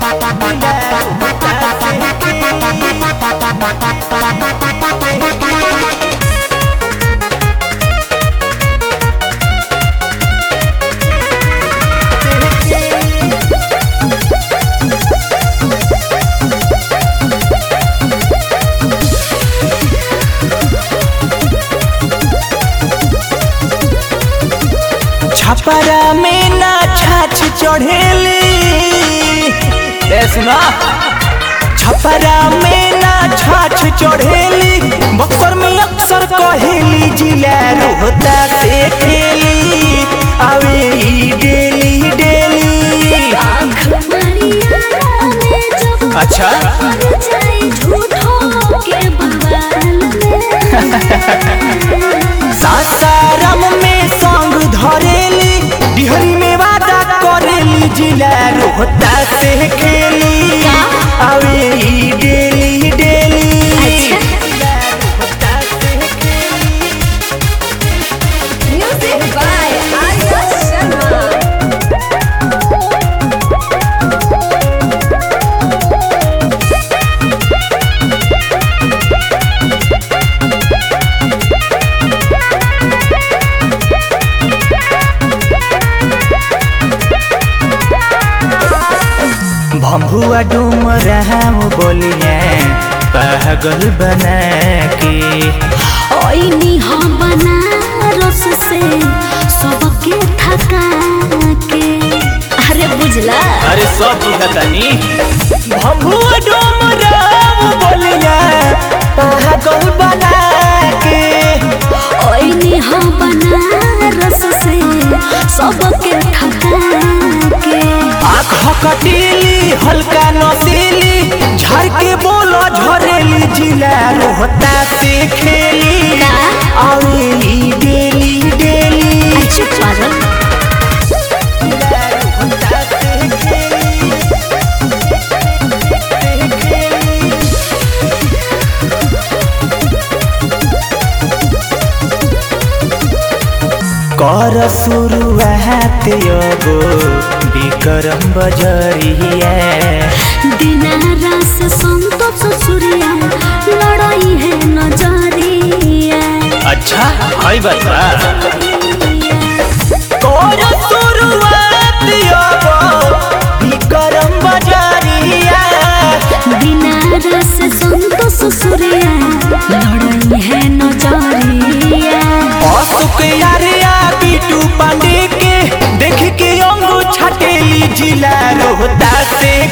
छपरा में ना छाछ चढ़ेली ए सुना छपरा में ना छाछ चढ़ेली बक्सर में अक्सर कहेली जिला रोहता से खेली आवे ई डेली डेली आँख मारिया में जब अच्छा मर जाए झूठों के बवाल में सासाराम में संग धरेली डिहरी में वादा करेली जिला रोहता से खेली आवे ई डेली डेली अच्छा। जिला रोहता से खेली म्यूजिक बाय आर्या शर्मा भम्बुआ डूम राम बोलिए पागल बना के ओइनी हम बनारस से सबके थका के अरे बुझला अरे सब बुझतानी भम्बुआ डूम राम बोलिए पागल बना के ओइनी हम बनारस से सबके थका के आँख कटीली हल्का नसीली झर के बोलो झरेली जिला रोहता से खेली का? आवेली डेली डेली अच्छा पागल जिला रोहता से खेली कर शुरुआत योगो विक्रम बजरिया दिनारा से संतोष सूर्या लड़ाई है नजरिया अच्छा हाई बता कर शुरुआत योगो विक्रम बजरिया दिनारा से संतोष सूर्या लड़ाई है नजरिया अशोक यारिया बीटू पांडे के देख के अंगू छटेली जिला रोहता से